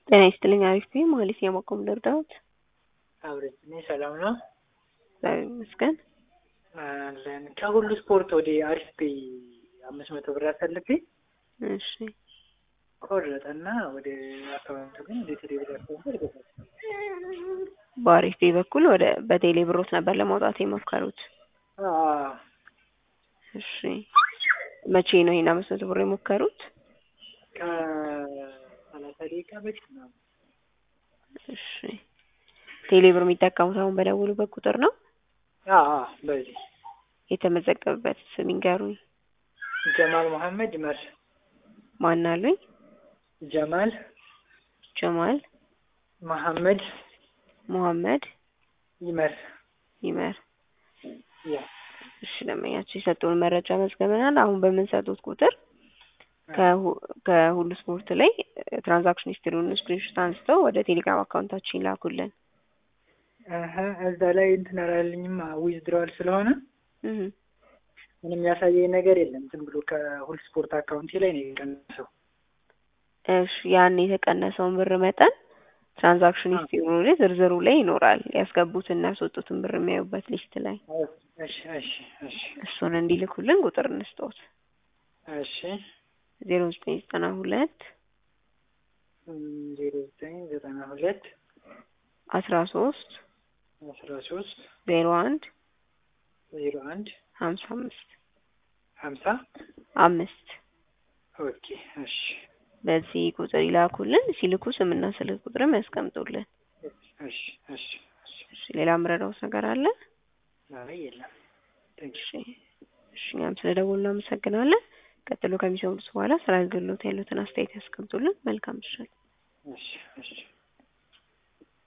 ጤና ይስጥልኝ አሪፍ ነኝ ማለት የማቆም ልርዳዎት? አብረን እኔ ሰላም ነው እግዚአብሔር ይመስገን። አለን ከሁሉ ስፖርት ወደ አሪፍ ፔይ አምስት መቶ ብር አሳልፌ እሺ ቆረጠና ወደ አካውንቱ ግን ወደ ቴሌ ብር አካውንቱ አልገባም። በአሪፍ ፔይ በኩል ወደ በቴሌ ብሮት ነበር ለማውጣት የሞከሩት? አዎ እሺ መቼ ነው ይሄን አምስት መቶ ብር የሞከሩት? ከሰላሳ ደቂቃ በፊት ነው። እሺ ቴሌ ብር የሚጠቀሙት አሁን በደወሉበት ቁጥር ነው? አዎ አዎ በዚህ የተመዘገበበት ስም ይንገሩኝ። ጀማል መሐመድ ይመር ማን አሉኝ? ጀማል ጀማል መሐመድ ሙሐመድ ይመር ይመር። ያ እሺ ደንበኛቸው የሰጡን መረጃ መዝገበናል። አሁን በምንሰጡት ቁጥር ከሁ- ከሁሉ ስፖርት ላይ ትራንዛክሽን ሂስትሪውን ስክሪንሾት አንስተው ወደ ቴሌግራም አካውንታችን ይላኩልን። እህ እዛ ላይ እንትን አላለኝም ዊዝድሮዋል ስለሆነ እህ ምንም ያሳየኝ ነገር የለም። ዝም ብሎ ከሁል ስፖርት አካውንቴ ላይ ነው የቀነሰው። እሺ ያን የተቀነሰውን ብር መጠን ትራንዛክሽን ሂስትሪው ላይ ዝርዝሩ ላይ ይኖራል። ያስገቡትና ያስወጡትን ብር የሚያዩበት ሊስት ላይ እሺ እሺ እሺ እሱን እንዲልኩልን ቁጥር እንስጠውት። እሺ ዜሮ ዘጠኝ ዘጠና ሁለት ዜሮ ዘጠኝ ዘጠና ሁለት አስራ ሶስት አስራ ሶስት ዜሮ አንድ ዜሮ አንድ ሀምሳ አምስት ሀምሳ አምስት ኦኬ እሺ በዚህ ቁጥር ይላኩልን። ሲልኩ ስምና ስልክ ቁጥርም ያስቀምጡልን። እሺ እሺ እሺ እሺ ሌላ ምረዳውስ ነገር አለ? አይ የለም ቴንክ እሺ እሺ እኛም ስለደወሉ እናመሰግናለን። ቀጥሎ ከሚሰሙት በኋላ ስለ አገልግሎት ያሉትን አስተያየት ያስቀምጡልን። መልካም ምሽት። እሺ እሺ